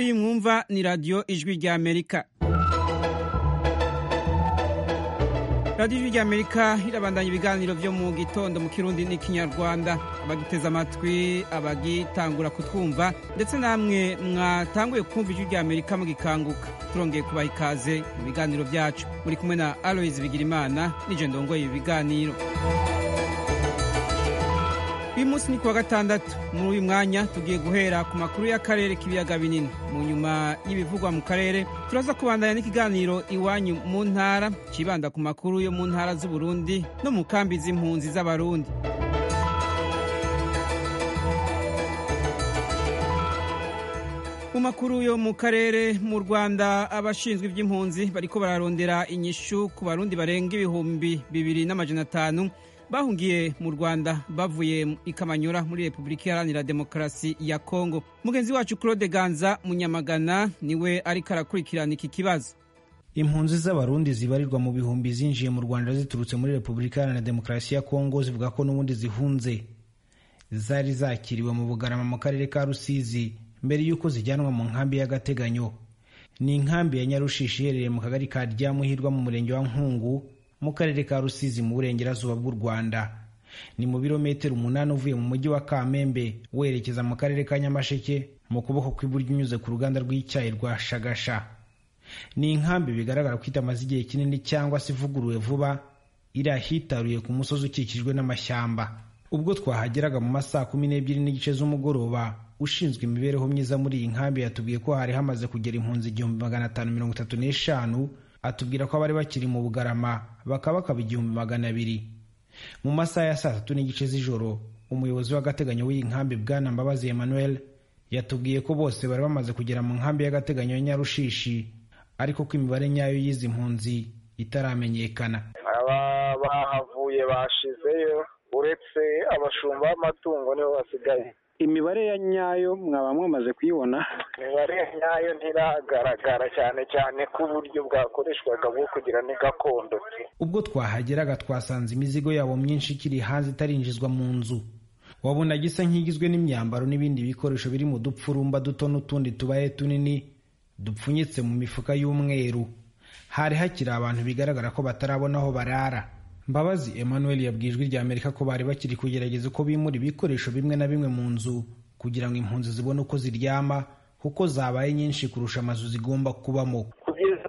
iyi mwumva ni radiyo ijwi rya amerika radiyo ijwi rya amerika irabandanya ibiganiro byo mu gitondo mu kirundi n'ikinyarwanda abagiteze amatwi abagitangura kutwumva ndetse namwe mwatanguye kumva ijwi rya amerika mugikanguka turongeye kubaha ikaze mu biganiro byacu muri kumwe na aloyizi bigirimana nije ndongoye ibi biganiro uyu munsi ni kuwa gatandatu muri uyu mwanya tugiye guhera ku makuru y'akarere k'ibiyaga binini mu nyuma y'ibivugwa mu karere turaza kubandanya n'ikiganiro iwanyu mu ntara kibanda ku makuru yo mu ntara z'uburundi no mu kambi z'impunzi z'abarundi mu makuru yo mu karere mu rwanda abashinzwe iby'impunzi bariko bararondera inyishu ku barundi barenga ibihumbi bibiri n'amajana atanu bahungiye mu rwanda bavuye i kamanyura muri repubulika iharanira demokarasi ya kongo mugenzi wacu claude ganza munyamagana niwe ariko arakurikirana iki kibazo impunzi z'abarundi zibarirwa mu bihumbi zinjiye mu rwanda ziturutse muri repubulika iharanira demokarasi ya kongo zivuga ko n'ubundi zihunze zari zakiriwe mu bugarama mu karere ka rusizi mbere y'uko zijyanwa mu nkambi y'agateganyo ni inkambi ya nyarushishi iherereye mu kagari ka ryamuhirwa mu murenge wa nkungu mu karere ka rusizi mu burengerazuba bw'u rwanda ni mu birometero umunani uvuye mu mujyi wa kamembe werekeza mu karere ka nyamasheke mu kuboko kw'iburyo unyuze ku ruganda rw'icyayi rwa shagasha ni inkambi bigaragara ko itamaze igihe kinini cyangwa se ivuguruwe vuba iri ahitaruye ku musozi ukikijwe n'amashyamba ubwo twahageraga mu masaa kumi n'ebyiri n'igice z'umugoroba ushinzwe imibereho myiza muri iyi nkambi yatubwiye ko hari hamaze kugera impunzi igihumbi magana atanu mirongo itatu n'eshanu atubwira ko abari bakiri mu bugarama bakaba bakaba igihumbi magana abiri mu masaha ya saa tatu n'igice z'ijoro umuyobozi w'agateganyo w'iyi nkambi bwana mbabazi emmanuel yatubwiye ko bose bari bamaze kugera mu nkambi y'agateganyo ya nyarushishi ariko ko imibare nyayo y'izi mpunzi itaramenyekana aba bahavuye bashizeyo uretse abashumba b'amatungo nibo basigaye imibare ya nyayo mwaba mwamaze kuyibona imibare ya nyayo ntiragaragara cyane cyane ko uburyo bwakoreshwaga bwo kugira ni gakondo ubwo twahageraga twasanze imizigo yabo myinshi ikiri hanze itarinjizwa mu nzu wabonaga isa nk'igizwe n'imyambaro n'ibindi bikoresho biri mu dupfurumba duto n'utundi tubaye tunini dupfunyitse mu mifuka y'umweru hari hakiri abantu bigaragara ko batarabona aho barara mbabazi emmanuel yabwiye ijwi rya amerika ko bari bakiri kugerageza uko bimura ibikoresho bimwe na bimwe mu nzu kugira ngo impunzi zibone uko ziryama kuko zabaye nyinshi kurusha amazu zigomba kubamo kugeza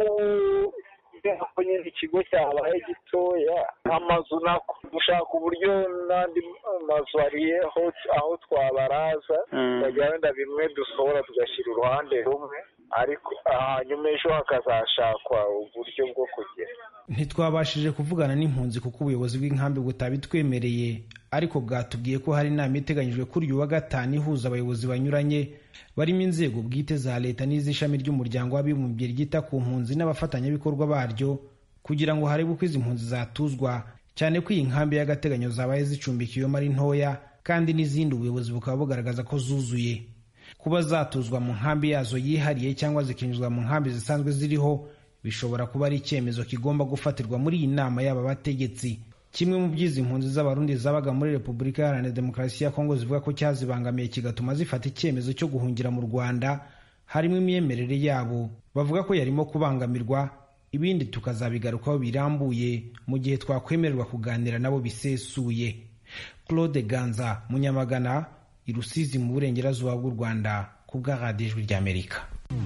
ubu nyine ikigo cyabaye gitoya amazu nako dushaka uburyo n'andi mazu ariye aho twabaraza tukajya wenda bimwe dusohora tugashyira uruhande rumwe ariko hanyuma ejo hakazashakwa uburyo bwo kugera ntitwabashije kuvugana n'impunzi kuko ubuyobozi bw'inkambi butabitwemereye ariko bwatubwiye ko hari inama iteganyijwe kuri uyu wa gatanu ihuza abayobozi banyuranye barimo inzego bwite za leta n'iz'ishami ry'umuryango w'abibumbye ryita ku mpunzi n'abafatanyabikorwa baryo kugira ngo harebwe uko izi mpunzi zatuzwa cyane ko iyi nkambi y'agateganyo zabaye zicumbikiwemo ari ntoya kandi n'izindi ubuyobozi bukaba bugaragaza ko zuzuye kuba zatuzwa mu nkambi yazo yihariye cyangwa zikinjizwa mu nkambi zisanzwe ziriho bishobora kuba ari icyemezo kigomba gufatirwa muri iyi nama y'aba bategetsi kimwe mu by'izi mpunzi z'abarundi zabaga muri repubulika iharanira demokarasi ya kongo zivuga ko cyazibangamiye kigatuma zifata icyemezo cyo guhungira mu rwanda harimo imyemerere yabo bavuga ko yarimo kubangamirwa ibindi tukazabigarukaho birambuye mu gihe twakwemererwa kuganira nabo bisesuye claude ganza munyamagana i rusizi mu burengerazuba bw'u rwanda ku bwa radiyo ijwi ry'amerika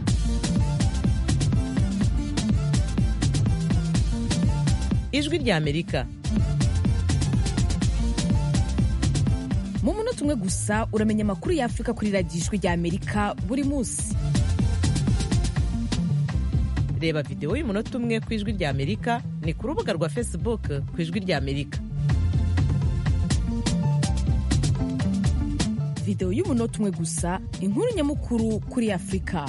ijwi ry'amerika mu munota umwe gusa uramenya amakuru y'afurika kuri radiyo ijwi ry'amerika buri munsi reba videwo y'umunota umwe ku ijwi ry'amerika ni ku rubuga rwa facebook ku ijwi ry'amerika videwo y'umunota umwe gusa inkuru nyamukuru kuri afurika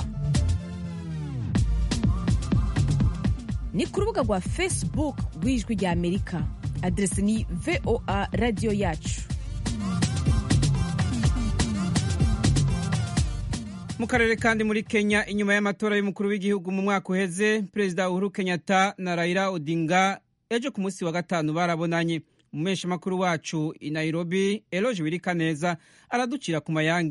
ni ku rubuga rwa facebook rw'ijwi ry'amerika aderesi ni voa radiyo yacu mu karere kandi muri kenya inyuma y'amatora y'umukuru w'igihugu mu mwaka uheze perezida uhuru kenyatta na raila odinga ejo ku munsi wa gatanu barabonanye umubeshamakuru wacu i nairobi eloge wirika neza araducira ku mayange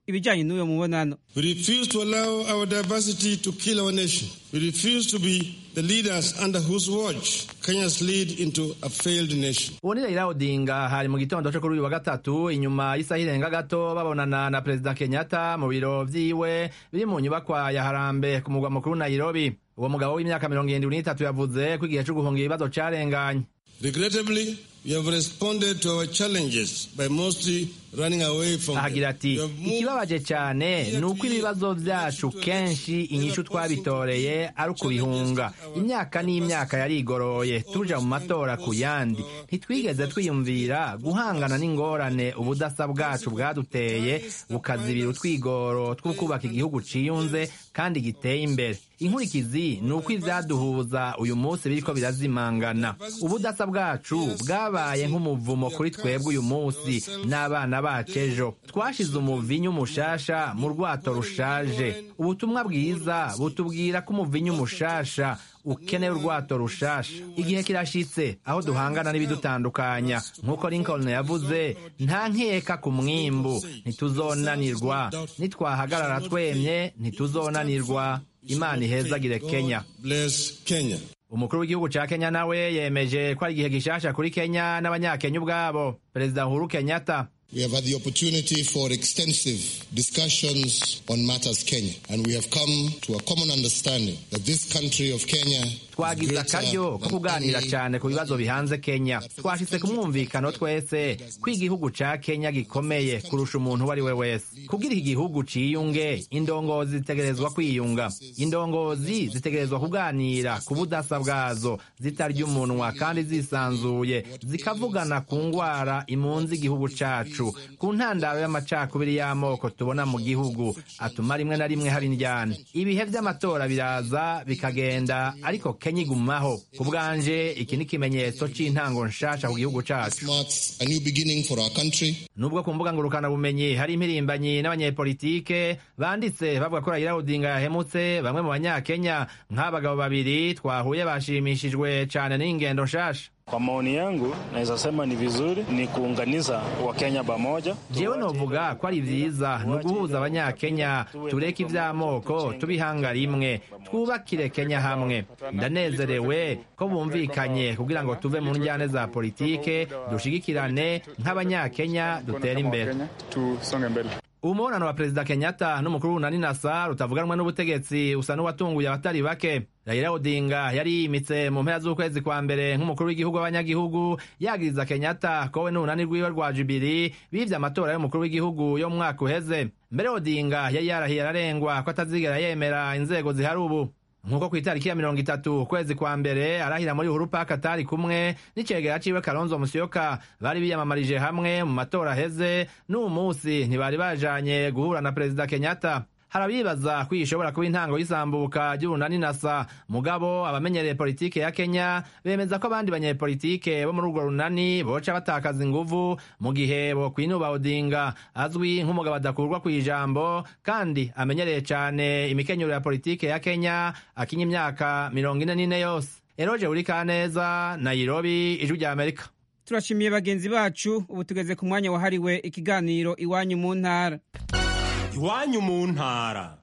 ibijyanye n'uyo mubonano We refuse to allow our diversity to kill our nation. We refuse to be the leaders under whose watch Kenya's lead into a failed nation. uwo ni Raila Odinga hari mu gitondo cyo kuri uyu wa gatatu inyuma y'isaha irenga gato babonana na perezida Kenyatta mu biro vyiwe biri mu nyubakwa ya Harambe ku mugwa mukuru Nairobi uwo mugabo w'imyaka mirongo irindwi n'itatu yavuze ko igihe cyo guhunga ibibazo carenganye Regrettably, we have responded to our challenges by mostly running away from ahagira them. ati We have moved ikibabaje cyane ni uko ibibazo byacu kenshi inyishu twabitoreye ari ukubihunga imyaka n'imyaka yarigoroye tuja mu matora ku yandi ntitwigeze twiyumvira guhangana n'ingorane ubudasa bwacu bwaduteye bukazibira utwigoro two kubaka igihugu ciyunze kandi giteye imbere inkurikizi ni uko ivyaduhuza uyu munsi biriko birazimangana ubudasa bwacu bwabaye nk'umuvumo kuri twebwe uyu munsi n'abana bacu ejo twashize umuvinyu mushasha mu rwato rushaje ubutumwa bwiza butubwira ko umuvinyu mushasha ukeneye urwato rushasha igihe kirashitse aho duhangana n'ibidutandukanya nk'uko lincoln yavuze nta nkeka ku mwimbu ntituzonanirwa nitwahagarara twemye ntituzonanirwa imana ihezagire kenya bless Kenya. umukuru w'igihugu ca kenya nawe yemeje ko ari igihe gishasha kuri kenya n'abanyakenya ubwabo perezida uhuru kenyatta We have had the opportunity for extensive discussions on matters Kenya, and we have come to a common understanding that this country of Kenya twagize akaryo ko kuganira cyane ku bibazo bihanze kenya twashitse ku mwumvikano twese ko igihugu ca kenya gikomeye kurusha umuntu uwo ari we wese kugira iki gihugu ciyunge indongozi zitegerezwa kwiyunga indongozi zitegerezwa kuganira ku budasa bwazo zitarya umunwa kandi zisanzuye zikavugana ku ngwara imunze igihugu cacu ku ntandaro y'amacakubiri y'amoko tubona mu gihugu atuma rimwe na rimwe hari indyane ibihe vy'amatora biraza bikagenda ariko kenya igumaho ku bwanje iki ni ikimenyetso c'intango nshasha ku gihugu cacu marks a new beginning for our country. nubwo ku mbuga ngurukanabumenyi hari impirimbanyi n'abanyepolitike banditse bavuga ko Raila Odinga yahemutse bamwe mu banyakenya nk'abagabo babiri twahuye bashimishijwe cane n'ingendo nshasha Kwa maoni yangu naweza sema ni vizuri ni kuunganisha Wakenya pamoja. jewe novuga ko ari vyiza ni uguhuza abanyakenya tureke ivy'amoko tubihanga rimwe twubakire kenya hamwe ndanezerewe ko bumvikanye kugira ngo tuve mu njyane za politike dushigikirane nk'abanyakenya dutere imbere umubonano wa perezida kenyatta n'umukuru w'unani nasa rutavuganwe n'ubutegetsi usa n'uwatunguye abatari bake Raila Odinga yari yimitse mu mpera z'ukwezi kwa mbere nk'umukuru w'igihugu w'abanyagihugu yagiriza Kenyatta ko we n'urunani rwiwe rwa Jubilee bivye amatora y'umukuru w'igihugu yo mu mwaka uheze mbere Odinga yari yarahiye ararengwa ko atazigera yemera inzego zihari ubu nk'uko ku itariki ya mirongo itatu ukwezi kwa mbere arahira muri uhuru park atari kumwe n'icegera ciwe kalonzo musyoka bari biyamamarije hamwe mu matora aheze n'uwu munsi ntibari bajanye guhura na perezida kenyatta harabibaza ko iyi ishobora kuba intango y'isambuka ry'urunani nasa mugabo abamenyereye politike ya kenya bemeza ko abandi banyepolitike bo muri urwo runani boca batakaza inguvu mu gihe bokwinuba odinga azwi nk'umugabo adakurwa ku ijambo kandi amenyereye cane imikenyero ya politike ya kenya akinya imyaka mirongo ine n'ine yose eroje uri kaneza nairobi ijwi rya amerika turashimiye bagenzi bacu ubu tugeze ku mwanya wahariwe ikiganiro iwanyu mu ntara iwanyu mu ntara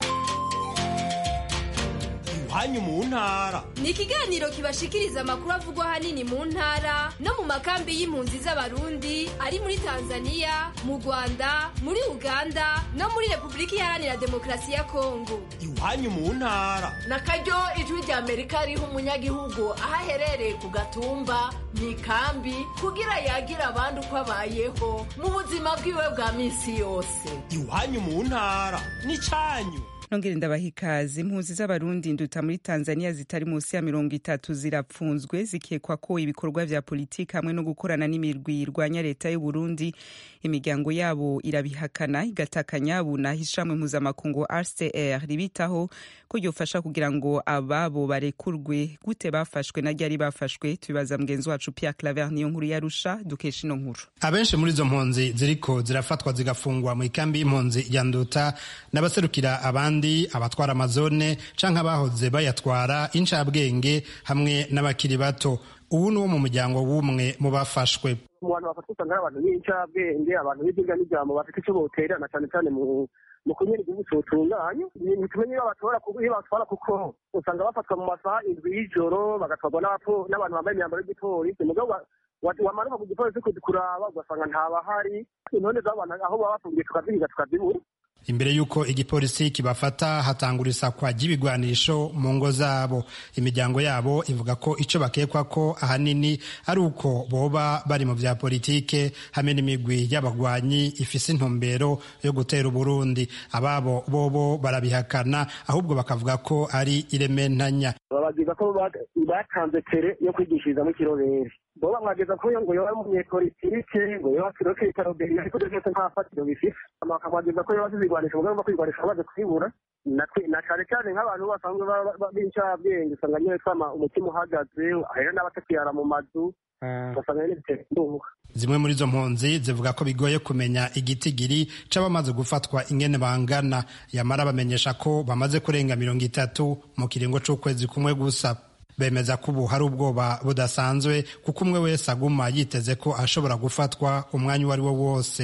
iwanyu mu ntara ni ikiganiro kibashikiriza amakuru avugwa ahanini mu ntara no mu makambi y'impunzi z'abarundi ari muri tanzania mu rwanda muri uganda no muri repubulika iharanira demokarasi ya kongo iwanyu mu ntara na karyo ijwi rya amerika riha umunyagihugu aho aherereye ku gatumba mu ikambi kugira yagira abandi uko abayeho mu buzima bwiwe bwa minsi yose iwanyu mu ntara n'icyanyu nongere ndabaha ikaze impunzi z'abarundi nduta muri tanzania zitari munsi ya mirongo itatu zirapfunzwe zikekwa ko ibikorwa vya politiki hamwe no gukorana n'imirwi irwanya leta y'u burundi imiryango yabo irabihakana igatakanya buna ishamwe mpuzamakungu rcr ribitaho ko ryofasha kugira ngo ababo barekurwe gute bafashwe na ryari bafashwe tubibaza mugenzi wacu pierre claver niyo nkuru yarusha dukesha ino nkuru abenshi muri izo mpunzi ziriko zirafatwa zigafungwa mu ikambi y'impunzi ya nduta n'abaserukira abandi abatwara amazone canke abahoze bayatwara incabwenge hamwe n'abakiri bato ubu ni wo mu muryango w'umwe mu bafashwe mu bantu bafatwa usanga ari abantu b'incabwenge abantu b'ibyigwa n'ijambo bafite icyo boterana cyane cyane mu mu kunyera igihugu cyotunganya ntitumenye iyo batora iyo batwara kuko usanga bafatwa mu masaha indwi y'ijoro bagatwarwa n'abantu bambaye imyambaro y'igipolisi mugabo wamanuka ku gipolisi kuraba ugasanga ntabahari intone z'abantu aho baba bafungiye tukazihiga tukazibura imbere y'uko igipolisi kibafata hatangura isakwa ry'ibigwanisho mu ngo zabo imiryango yabo ivuga ko icyo bakekwa ko ahanini ari uko boba bari mu bya politike hamwe n'imigwi y'abagwanyi ifise intumbero yo gutera uburundi ababo bobo barabihakana ahubwo bakavuga ko ari irementanya babagiza ko batanze tere yo kwigishirizamo ikirobere bo bamwageza ko ngo yoba umunyepolitike ngo yoba kiroke itaroberi ariko byose nta fatiro bifite bakamwageza ko yoba azizigwanisha ubwo bagomba kwigwanisha bamaze kwibura na cane cane nk'abantu basanzwe b'incabwenge usanga nyine twama umutima uhagaze hari n'abatakiyara mu mazu ugasanga nyine bitera indunga zimwe muri izo mpunzi zivuga ko bigoye kumenya igitigiri c'abamaze gufatwa ingene bangana yamara bamenyesha ko bamaze kurenga mirongo itatu mu kiringo c'ukwezi kumwe gusa bemeza ko ubu hari ubwoba budasanzwe kuko umwe wese aguma yiteze ko ashobora gufatwa umwanya uwo ari wo wose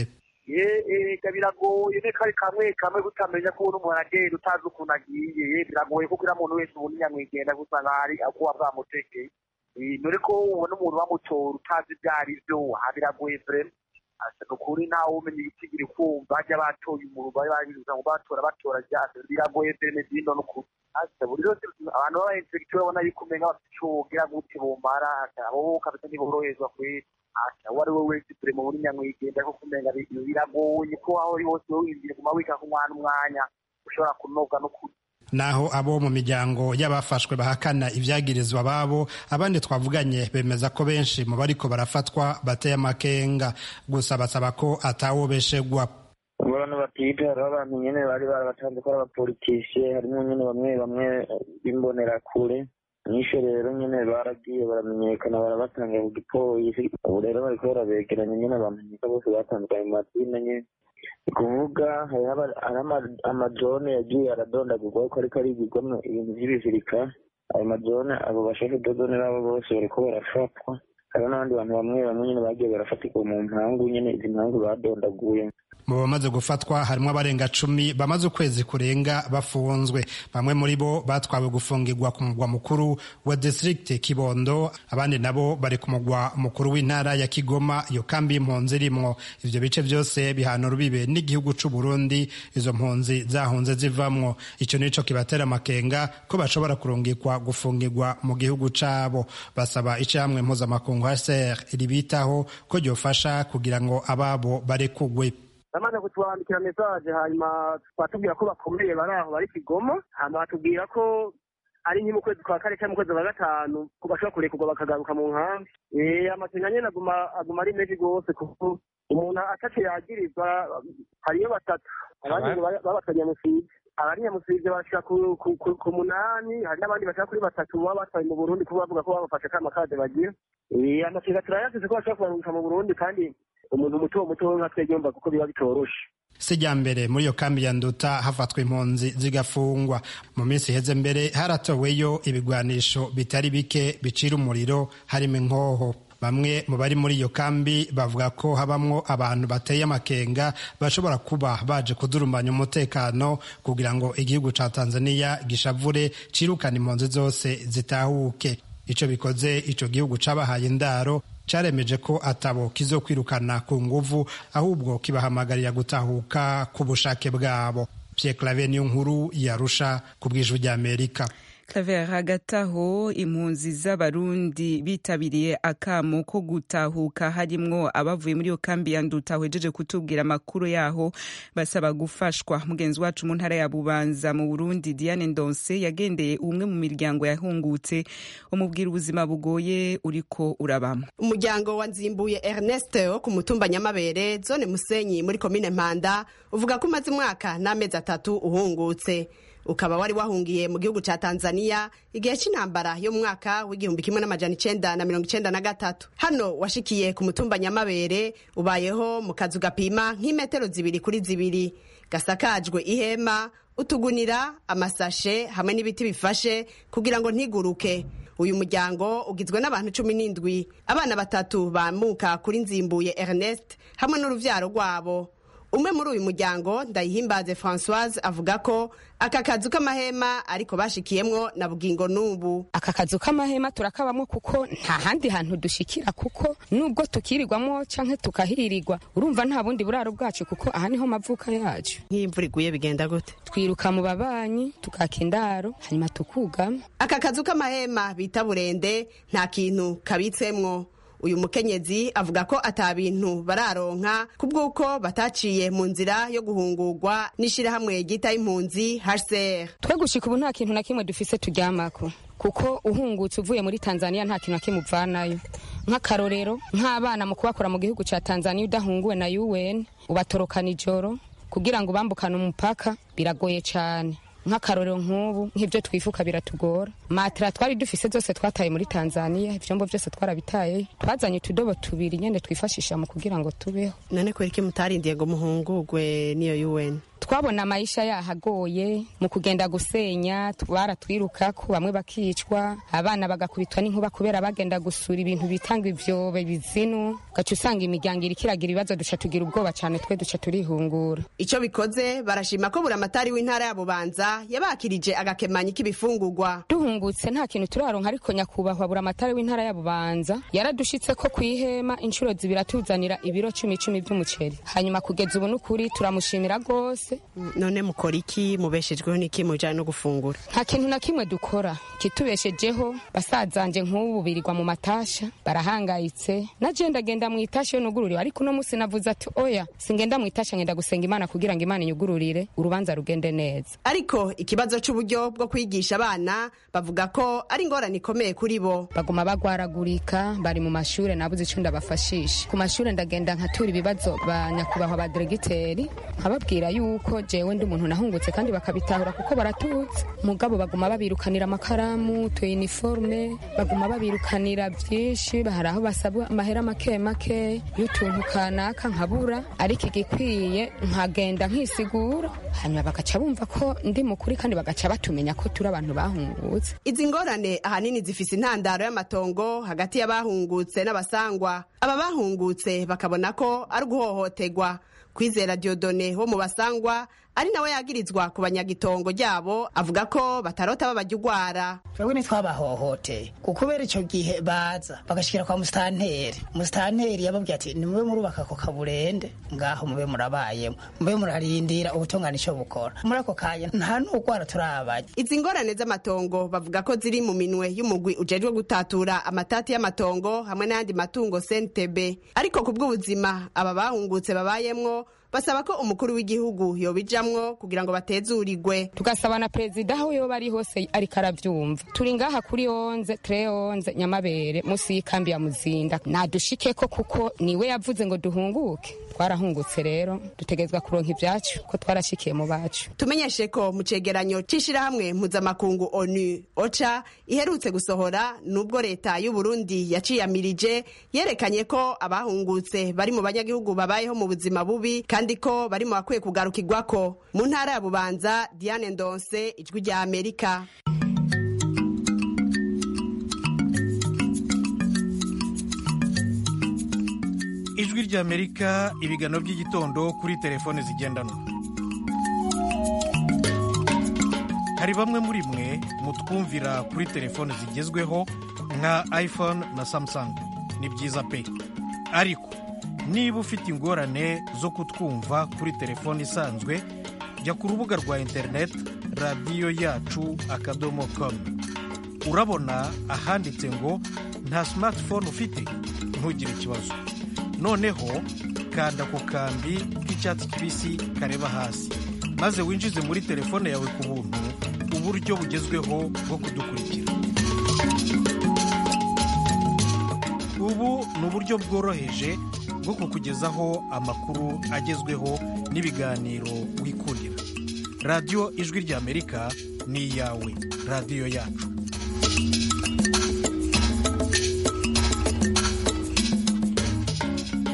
ega biragoye ne kari kamwe kamwe kutamenya ko umuntu umuntu agenda utazi ukuntu agiye biragoye kuko uriya muntu wese ubona inyamwigenda gusanga hari akuba bwamutekeye dore ko ubona umuntu bamutora utazi ibyo ari byo aha biragoye vrema ni ukuri ntawe umenya igitigiri kumva bajya batoye umuntu bari babibuza ngo batora batora ryase biragoye vreme zino n'ukuri buri yose abantu b'abainspekteri babona yuko umenga bafite ico wogira gute bomara abo kabisa ntiboroherezwa kweri uwo ari we wese turi mu buri nyamwigenda kuko umenga biragoye ko aho uri hose winjire guma wika ku mwana umwanya ushobora kunoga no kuri naho abo mu miryango y'abafashwe bahakana ibyagirizwa babo abandi twavuganye bemeza ko benshi mu bariko barafatwa bateye amakenga gusa basaba ko atawobeshegwa abantu batiga hariho abantu nyine bari barabatanze ko ari abapolitisiye harimo nyine bamwe bamwe b'imbonerakure nyinshi rero nyine baragiye baramenyekana barabatanga ku gipolisi ubu rero bariko barabegeranya nyine bamenyeka bose batandukanye mu mazina nyine ni kuvuga hariho amajone yagiye aradondagurwa ko ariko arigirwamo ibintu by'ibizirika ayo majone abo bashaka dodone nabo bose bariko barafatwa hariho n'abandi bantu bamwe bamwe nyine bagiye barafatirwa mu mpangu nyine izi mpangu badondaguye mu bamaze gufatwa harimo abarenga cumi bamaze ukwezi kurenga bafunzwe bamwe muri bo batwawe gufungirwa ku mugwa mukuru wa district kibondo abandi nabo bari ku mugwa mukuru w'intara ya kigoma iyo kambi y'impunzi irimwo ivyo bice byose bihana urubibe n'igihugu c'u burundi izo mpunzi zahunze zivamwo ico nico kibatera amakenga ko bashobora kurungikwa gufungirwa mu gihugu cabo basaba icamwe mpuzamakungu hcr ribitaho ko ryofasha kugira ngo ababo barekugwe bamaze kutwandikira mesaje hanyuma batubwira ko bakomeye bari aho bari kigoma hanyuma batubwira ko ari nke mu kwezi kwa kane cyangwa mu kwezi kwa gatanu ko bashobora kurekurwa bakagaruka mu nkambi amakenga nyine aguma aguma ari menshi rwose kuko umuntu ataco yagirizwa hariyo batatu abandi babatwa nyamusivye abari nyamusivye bashika ku munani hari n'abandi bashaka kuri batatu baba batwaye mu burundi kuba bavuga ko babafashe kama kade bagira amakenga turayasize ko bashobora kubaruka mu burundi kandi umuntu muto muto nka twebwe yumva kuko biba bitoroshe sijya mbere muri iyo kambi ya nduta hafatwa impunzi zigafungwa mu minsi iheze mbere haratoweyo ibigwanisho bitari bike bicira umuriro harimo inkoho bamwe mu bari muri iyo kambi bavuga ko habamwo abantu bateye amakenga bashobora kuba baje kudurumanya umutekano kugira ngo igihugu ca tanzania gishavure cirukana impunzi zose zitahuke ico bikoze ico gihugu cabahaye indaro caremeje ko atabo kizokwirukana ku nguvu ahubwo kibahamagarira gutahuka ku bushake bwabo Pierre Claver niyo nkuru yarusha ku bw'ijwi ry'Amerika Claver hagati aho impunzi z'abarundi bitabiriye akamo ko gutahuka harimwo abavuye muri iyo kambi ya nduta hejeje kutubwira amakuru yaho basaba gufashwa mugenzi wacu mu ntara ya bubanza mu burundi diane ndonse yagendeye umwe mu miryango yahungutse umubwira ubuzima bugoye uriko urabamo umuryango wa nzimbuye ernest wo ku mutumba nyamabere zone musenyi muri komine mpanda uvuga ko umaze umwaka n'amezi atatu uhungutse ukaba wari wahungiye mu gihugu ca Tanzania igihe c'intambara yo mu mwaka w'igihumbi kimwe n'amajana icenda na mirongo icenda na gatatu hano washikiye ku mutumba nyamabere ubayeho mu kazu gapima nk'imetero zibiri kuri zibiri gasakajwe ihema utugunira amasashe hamwe n'ibiti bifashe kugira ngo ntiguruke uyu muryango ugizwe n'abantu cumi n'indwi abana batatu bamuka kuri nzimbuye ernest hamwe n'uruvyaro rwabo umwe muri uyu muryango ndayihimbaze francoise avuga ko aka kazu k'amahema ariko bashikiyemwo na bugingo n'ubu aka kazu k'amahema turakabamwo kuko nta handi hantu dushikira kuko nubwo tukirirwamo canke tukahirirwa urumva nta bundi buraro bwacu kuko aha niho mavuka yacu nk'imvura iguye bigenda gute twiruka mu babanyi tukaka indaro hanyuma tukugama aka kazu k'amahema bita burende nta kintu kabitsemwo uyu mukenyezi avuga ko ata bintu bararonka kubw'uko bataciye mu nzira yo guhungurwa n'ishirahamwe ryita impunzi HCR twe gushika ubu nta kintu na kimwe dufise turyamako kuko uhungutse uvuye muri tanzania nta kintu na kimwe uvanayo nk'akarorero nk'abana mu kubakora mu gihugu ca tanzania udahunguwe na un ubatorokana ijoro kugira ngo ubambukane umupaka biragoye cane nk'akarorero nk'ubu nk'ibyo twifuka biratugora matera twari dufise zose twataye muri tanzania ivyombo vyose twarabitaye twazanye utudobo tubiri nyene twifashisha mu kugira ngo tubeho none kubera iki mutarindiye ngo muhungurwe n'iyo un twabona amayisha yahagoye mu kugenda gusenya baratwirukako bamwe bakicwa abana bagakubitwa n'inkuba kubera bagenda gusura ibintu bitanga ivyobe bizinu gaca usanga imiryango iriko iragira ibibazo duca tugira ubwoba cane twe duca turihungura ico bikoze barashima ko buramatari w'intara ya bubanza yabakirije agakemanyi k'ibifungurwa duhungutse nta kintu turaronka ariko nyakubahwa buramatari w'intara ya bubanza yaradushitse ko kwihema inshuro zibiri atuzanira ibiro cumi cumi vy'umuceri hanyuma kugeza ubu n'ukuri turamushimira rwose none mukora iki mubeshejweho n'iki mujanye no gufungura nta kintu na kimwe dukora kitubeshejeho basazanje nk'ubu birirwa mu matasha barahangayitse naje ndagenda mu itasha yo nugururiwe ariko uno musi navuze ati oya singenda mu itasha ngenda gusenga imana kugira ngo imana inyugururire urubanza rugende neza ariko ikibazo c'uburyo bwo kwigisha abana bavuga ko ari ingorane ikomeye kuri bo baguma bagwaragurika bari mu mashure nabuze ico ndabafashisha ku mashure ndagenda nkatura ibibazo ba nyakubahwa ba diregiteri nkababwira yuko jewe ndi umuntu nahungutse kandi bakabitahura kuko baratutse mugabo baguma babirukanira amakaramu tu uniforme baguma babirukanira vyinshi hari aho basabwa amahera make make y'utuntu kanaka nkabura ariko igikwiye nkagenda nkisigura hanyuma bagaca bumva ko ndi mukuri kandi bagaca batumenya ko turi abantu bahungutse izi ngorane ahanini zifise intandaro y'amatongo hagati y'abahungutse n'abasangwa aba bahungutse bakabona ko ari uguhohoterwa kwizera diodone wo mu basangwa ari nawe yagirizwa ku banyagitongo ryabo avuga ko batarota babajya ugwara twebwe ntitwabahohoteye kubera icyo gihe baza bagashikira kwa musitanteri musitanteri yababwiye ati nimube murubaka ako kaburende ngaho mube murabayemo mube murarindira ubutungane icyo bukora muri ako kanya nta n'ugwara turabajya izi ngorane z'amatongo bavuga ko ziri mu minwe y'umugwi ujejwe gutatura amatati y'amatongo hamwe n'ayandi matungo sentebe ariko ku bw'ubuzima aba bahungutse babayemwo basaba ko umukuru w'igihugu yobijamwo kugira ngo batezurirwe tugasaba na perezida aho yoba ari hose ariko aravyumva turi ngaha kuri onze tre onze nyamabere musi y'ikambi ya muzinda nadushikeko kuko niwe yavuze ngo duhunguke twarahungutse rero dutegerezwa kuronka ivyacu ko twarashikiye mu bacu tumenyeshe ko mu cegeranyo c'ishirahamwe mpuzamakungu onu oca iherutse gusohora nubwo leta y'u Burundi yaciyamirije yerekanye ko abahungutse bari mu banyagihugu babayeho mu buzima bubi kandi ko bari mu bakwiye kugarukirwako mu ntara ya bubanza diane ndonse ijwi rya amerika ijwi ry'amerika ibiganiro by'igitondo kuri telefone zigendanwa hari bamwe muri mwe mutwumvira kuri telefone zigezweho nka iphone na samsung ni byiza pe ariko niba ufite ingorane zo kutwumva kuri telefone isanzwe jya ku rubuga rwa interineti radiyo yacu akadomo komu urabona ahanditse ngo nta simatifone ufite ntugire ikibazo noneho kanda ku kambi k'icyatsi kibisi kareba hasi maze winjize muri telefone yawe ku buntu uburyo bugezweho bwo kudukurikira ubu ni uburyo bworoheje bwo kukugezaho amakuru agezweho n'ibiganiro wikundira radiyo ijwi ry'amerika ni iyawe radiyo yacu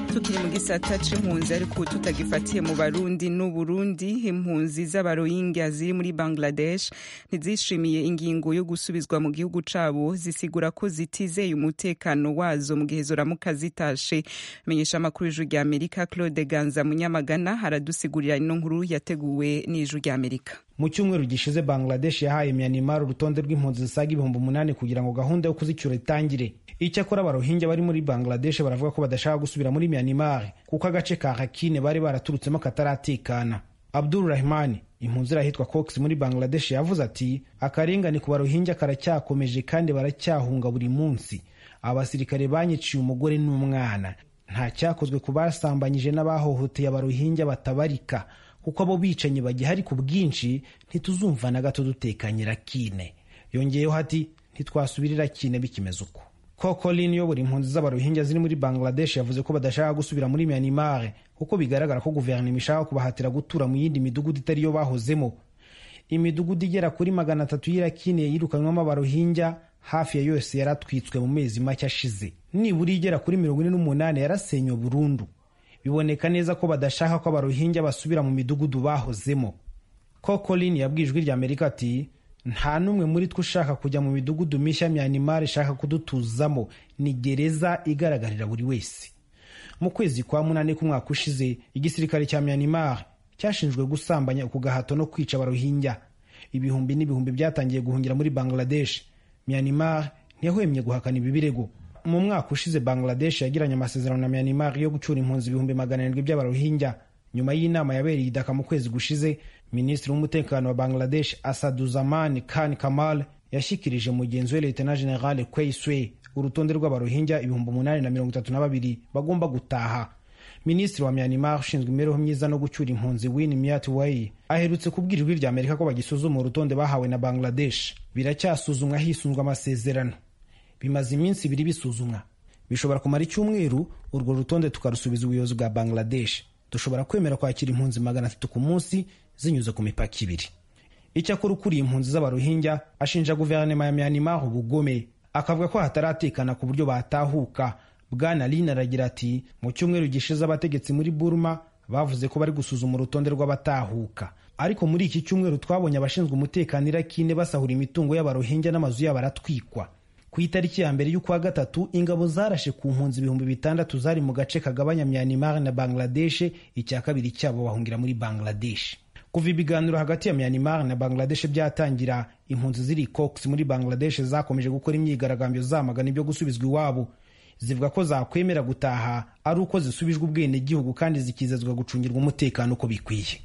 tukiri mu gisata c'impunzi ariko tutagifatiye mu barundi n'uburundi impunzi z'abarohingya ziri muri bangladesh ntizishimiye ingingo yo gusubizwa mu gihugu cabo zisigura ko zitizeye umutekano wazo mu gihe zoramuka zitashe menyesha amakuru y'ijuru rya amerika claude ganza munyamagana aradusigurira ino nkuru yateguwe n'ijuru rya amerika mu cyumweru gishize bangladesh yahaye myanmar urutonde rw'impunzi zisaga ibihumbi umunani kugira ngo gahunda yo kuzicyura itangire icyakora abarohinja bari muri bangladesh baravuga ko badashaka gusubira muri myanmar kuko agace ka hakine bari baraturutsemo kataratekana abdul rahman impunzi irahitwa cox muri bangladesh yavuze ati akarengane ku barohinja karacyakomeje kandi baracyahunga buri munsi abasirikare banyiciye umugore n'umwana nta cyakozwe ku basambanyije n'abahohoteye abarohinja batabarika kuko abo bicanyi bagihari ku bwinshi ntituzumva na gato dutekanye rakine yongeyeho ati ntitwasubirira kine bikimeze uko kokolin uyobora impunzi z'abarohinja ziri muri bangladesh yavuze ko badashaka gusubira muri myanmar kuko bigaragara ko guverinoma ishaka kubahatira gutura mu yindi midugudu itari yo bahozemo imidugudu igera kuri magana atatu y'irakine yirukanywamo abarohinja hafi ya yose yaratwitswe mu mezi make ashize nibura igera kuri mirongo ine n'umunani yarasenywe burundu biboneka neza ko badashaka ko abarohinja basubira mu midugudu bahozemo kokolin yabwiye ijwi rya amerika ati nta n'umwe muri twe ushaka kujya mu midugudu mishya myanmar ishaka kudutuzamo ni gereza igaragarira buri wese mu kwezi kwa munani k'umwaka ushize igisirikare cya myanmar cyashinjwe gusambanya ku gahato no kwica abarohinja ibihumbi n'ibihumbi byatangiye guhungira muri bangladesh myanmar ntiyahwemye guhakana ibi birego mu mwaka ushize bangladesh yagiranye amasezerano na myanmar yo gucura impunzi ibihumbi magana arindwi by'abarohinja nyuma y'inama yabereye idaka mu kwezi gushize minisitiri w'umutekano wa bangladesh asaduzaman khan kamal yashyikirije mugenzi we leta general kweiswe urutonde rw'abarohinja ibihumbi umunani na mirongo itatu na babiri bagomba gutaha minisitiri wa myanmar ushinzwe imibereho myiza no gucyura impunzi win myat way aherutse kubwira ijwi rya amerika ko bagisuzuma urutonde bahawe na bangladesh biracyasuzumwa hisunzwe amasezerano bimaze iminsi ibiri bisuzumwa bishobora kumara icyumweru urwo rutonde tukarusubiza ubuyobozi bwa bangladesh dushobora kwemera kwakira impunzi magana atatu ku munsi zinyuze ku mipaka ibiri icyakora ukuriye impunzi z'abarohinja ashinja guverinoma ya myanmar ubugome akavuga ko hataratekana ku buryo batahuka bwana lin aragira ati mu cyumweru gishize abategetsi muri burma bavuze ko bari gusuzuma urutonde rw'abatahuka ariko muri iki cyumweru twabonye abashinzwe umutekano irakine basahura imitungo y'abarohinja n'amazu yabo aratwikwa ku itariki ya mbere y'ukwa gatatu ingabo zarashe ku mpunzi ibihumbi bitandatu zari mu gace kagabanya myanmar na bangladesh icya kabiri cyabo bahungira muri bangladesh kuva ibiganiro hagati ya myanmar na bangladesh byatangira impunzi ziri cox muri bangladesh zakomeje gukora imyigaragambyo zamagana ibyo gusubizwa iwabo zivuga ko zakwemera gutaha ari uko zisubijwe ubwenegihugu kandi zikizezwa gucungirwa umutekano uko bikwiye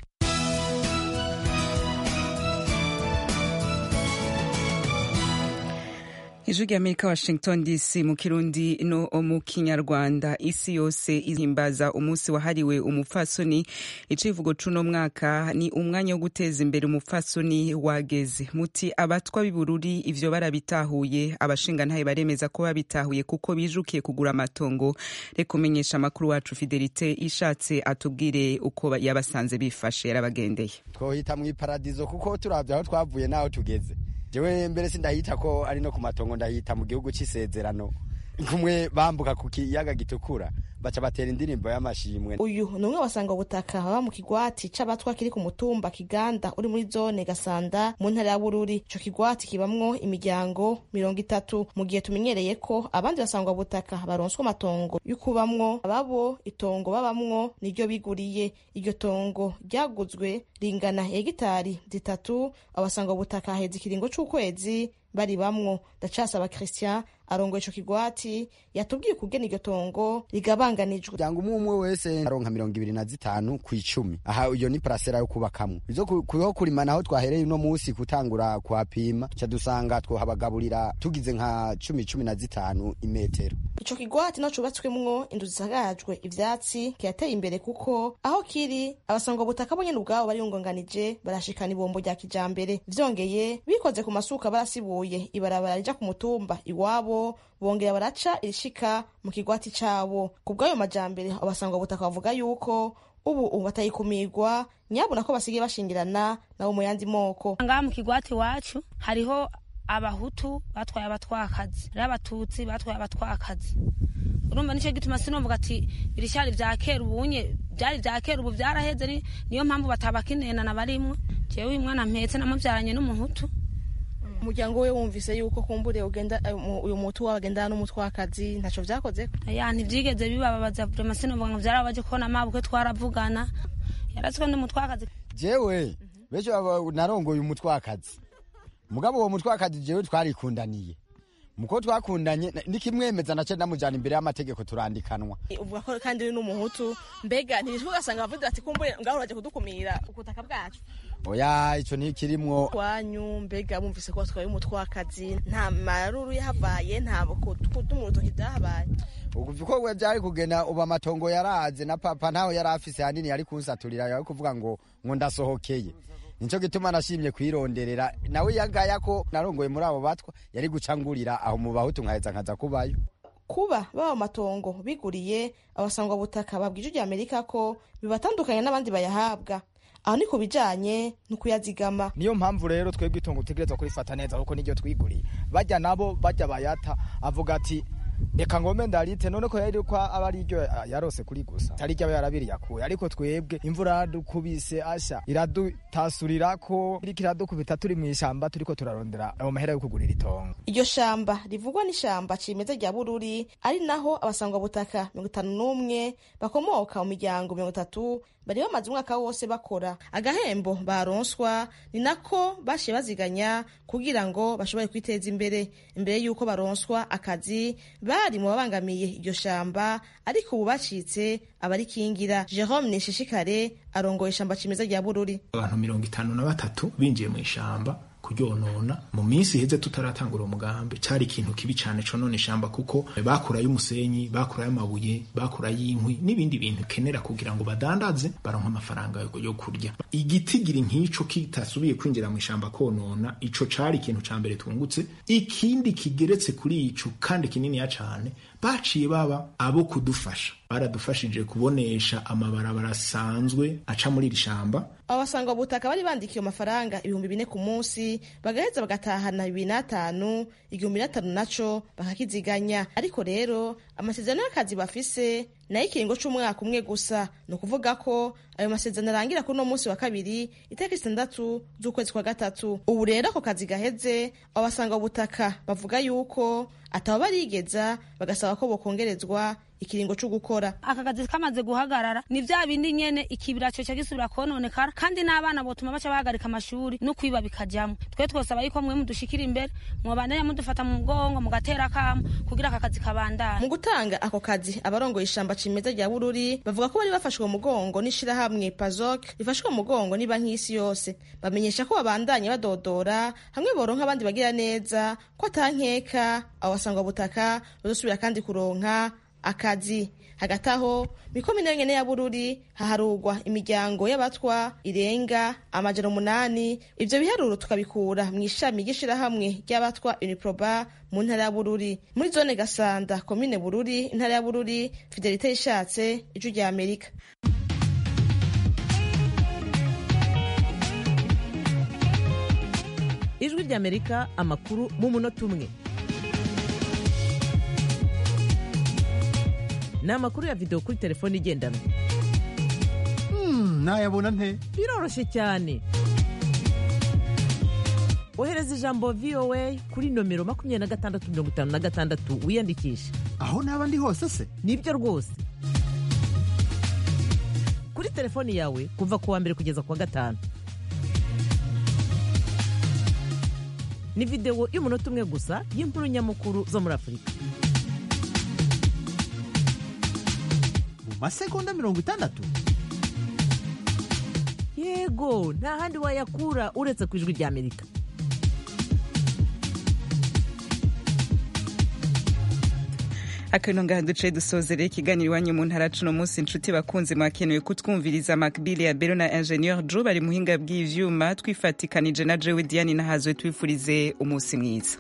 ijwi rya amerika washington dc mu kirundi no mu kinyarwanda isi yose ihimbaza umunsi wahariwe umupfasoni icivugo c'uno mwaka ni umwanya wo guteza imbere umupfasoni wageze muti abatwa b'ibururi ivyo barabitahuye abashingantahe baremeza ko babitahuye kuko bijukiye kugura amatongo reka umenyesha amakuru wacu fidelite ishatse atubwire uko yabasanze bifashe yarabagendeye twohita mw'iparadizo kuko turavye aho twavuye n'aho tugeze jewe mbere sindahita ko ari no ku matongo ndahita mu gihugu c'isezerano kumwe bambuka ku kiyaga gitukura baca batera indirimbo y'amashimwe uyu ni umwe wasanga ubutaka baba mu kigwati c'abatwa kiri ku mutumba kiganda uri muri zone gasanda mu ntara ya bururi ico kigwati kibamwo imiryango mirongo itatu mu gihe tumenyereye ko abandi basangwa butaka baronswa amatongo y'ukubamwo ababo itongo babamwo niryo biguriye iryo tongo ryaguzwe ringana hegitari zitatu abasangwa butaka haheze ikiringo c'ukwezi bari bamwo ndacasaba christian arongoye ico kigwati yatubwiye ukugena iryo tongo rigabanganijwe cyangwa umwe umwe wese aronka mirongo ibiri na zitanu ku icumi aha iyo ni parasera yo kubakamwo izo kuriho kurima naho twahereye uno munsi gutangura kuhapima ca dusanga twohabagaburira tugize nka cumi cumi na zitanu imetero ico kigwati naco cubatswemwo inzu zisagajwe ivyatsi kirateye imbere kuko aho kiri abasangwa butaka bo nyene ubwabo bariyungonganije barashikana ibombo rya kijambere vyongeye bikoze ku masuka barasibuye ibarabara rija ku mutumba iwabo bongera baraca irishika mu kigwati cabo ku bw'ayo majambere abasangwa butaka bavuga yuko ubu ubu batayikumirwa nyabona ko basigaye bashingirana nabo mu yandi moko ngaha mu kigwati iwacu hariho abahutu batwaye abatwakazi rero abatutsi batwaye abatwakazi urumva nicyo gituma sinumvuga ati ibirishari vya kera ubunye byari vya kera ubu vyaraheze ni- niyo mpamvu batabakinenana barimwo jewe uyu mwana mpetse namuvyaranye n'umuhutu umuryango we wumvise yuko kumbure ugenda eh, mu- uyu mutu wawe agendana n'umutwakazi ntaco vyakoze ya ntivyigeze bibababaza vrema sinumvuga ngo vyarabaje kubona amabukwe twaravugana yaratswe n'umutwakazi jewe benshi baba- narongoye umutwakazi mugabo uwo mutwakazi jewe twarikundaniye muko twakundanye na- nikimwemeza nace ndamujana imbere y'amategeko turandikanwa uvuga ko kandi uri n'umuhutu mbega ntibishwe ugasanga bavuze ati kumbure ngaho uraje kudukumira ubutaka bwacu oya ico ntikirimwo wanyu mbega bumvise ko batwaye umutwakazi nta maruru yahavaye nta kudumu urutoki vyahabaye uko we vyari kugenda ubu amatongo yaraze na papa ntaho yari afise hanini yari kunsaturira yari kuvuga ngo ngo ndasohokeye nico gituma nashimye kwironderera nawe yagaya ko narongoye muri abo batwa yari gucangurira aho mu bahutu nkaheza nkaza kubayo kuba baba amatongo biguriye abasangwa butaka babwije ijwi amerika ko bibatandukanya n'abandi bayahabwa aho ni ku bijanye no kuyazigama niyo mpamvu rero twebwe itongo dutegerezwa kurifata neza kuko niryo twiguriye bajya nabo bajya bayata avuga ati reka ngome ndarite none ko yari ko aba ari ryo yarose kuri gusa atari ryo aba yarabiri yakuye ariko twebwe imvura yaradukubise asha iradutasurira ko iriko iradukubita turi mu ishamba turiko turarondera ayo mahera yo kugurira itongo iryo shamba rivugwa n'ishamba cimeza rya bururi ari naho abasangwa butaka mirongo itanu n'umwe bakomoka mu miryango mirongo itatu bari bamaze umwaka wose bakora agahembo baronswa ni nako bashiye baziganya kugira ngo bashobore kwiteza imbere imbere y'uko baronswa akazi bari mu babangamiye iryo shamba ariko ubu bacitse abarikingira jerome nishishikare arongoye ishamba cimeza rya bururi abantu mirongo itanu na batatu binjiye mu ishamba kuryonona mu minsi iheze tutaratangura umugambi cari ikintu kibi cane conona ishamba kuko bakurayo umusenyi bakurayo amabuye bakurayo inkwi n'ibindi bintu kenera kugira ngo badandaze baronka amafaranga yo- yo kurya igitigira nk'ico kitasubiye kwinjira mu ishamba konona ico cari ikintu ca mbere twungutse ikindi kigeretse kuri ico kandi kininiya cane baciye baba abo kudufasha baradufashije kubonesha amabarabara asanzwe aca muri iri shamba abo basanga butaka bari bandikiye amafaranga ibihumbi bine ku munsi bagaheza bagatahana bibiri n'atanu igihumbi n'atanu naco bakakiziganya ariko rero amasezerano y'akazi bafise nayo ikiringo c'umwaka umwe gusa ni ukuvuga ko ayo masezerano arangira kuri uno munsi wa kabiri itariki zitandatu z'ukwezi kwa gatatu ubu rero ako kazi gaheze abo basanga butaka bavuga yuko ataba barigeza bagasaba ko bokongerezwa ikiringo co gukora aka kazi kamaze guhagarara ni vya bindi nyene ikibira co gisubira kononekara kandi n'abana botuma baca bahagarika amashuri no kwiba bikajamwo twe twosaba yuko mwe mudushikira imbere mwobandanya mudufata mu mugongo mugatera kamo kugira aka kazi kabandane mu gutanga ako kazi abarongoye ishamba cimeza rya bururi bavuga ko bari bafashwe mu mugongo n'ishirahamwe pazok rifashwe mu mugongo ni banki y'isi yose bamenyesha ko babandanye badodora hamwe boronka abandi bagira neza ko atankeka abo basangwa butaka bazosubira kandi kuronka akazi hagati aho mikomine nyene ya bururi haharugwa imiryango y'abatwa irenga amajana umunani ivyo biharuro tukabikura mu ishami ry'ishirahamwe ry'abatwa uniproba mu ntara ya bururi muri zone gasanda komine bururi intara ya bururi fidelite ishatse ijwi rya amerika ijwi ry'amerika amakuru mu munota umwe ni amakuru ya videwo kuri telefone igendanwa nayabona nte biroroshye cyane ohereza ijambo voa kuri nomero makumyabiri na gatandatu mirongo itanu na gatandatu wiyandikishe aho naba ndi hose se nibyo rwose kuri telefoni yawe kuva ku wa mbere kugeza ku wa gatanu ni videwo y'umunota umwe gusa y'inkuru nyamukuru zo muri afurika mu masegonda mirongo itandatu yego nta handi wayakura uretse ku ijwi rya amerika akano ngaha duce dusozereye ikiganiro iwanyu mu ntara cuno munsi inshuti bakunze mwakenewe kutwumviriza makbili ya bero na ingenieur jo bari muhinga bw'ivyuma twifatikanije na jewe diane nahazwe twifurize umunsi mwiza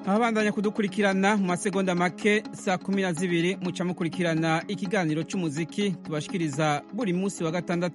ababandanya kudukurikirana mu masegonda make saa kumi na zibiri muca mukurikirana ikiganiro cy'umuziki tubashikiriza buri munsi wa gatandatu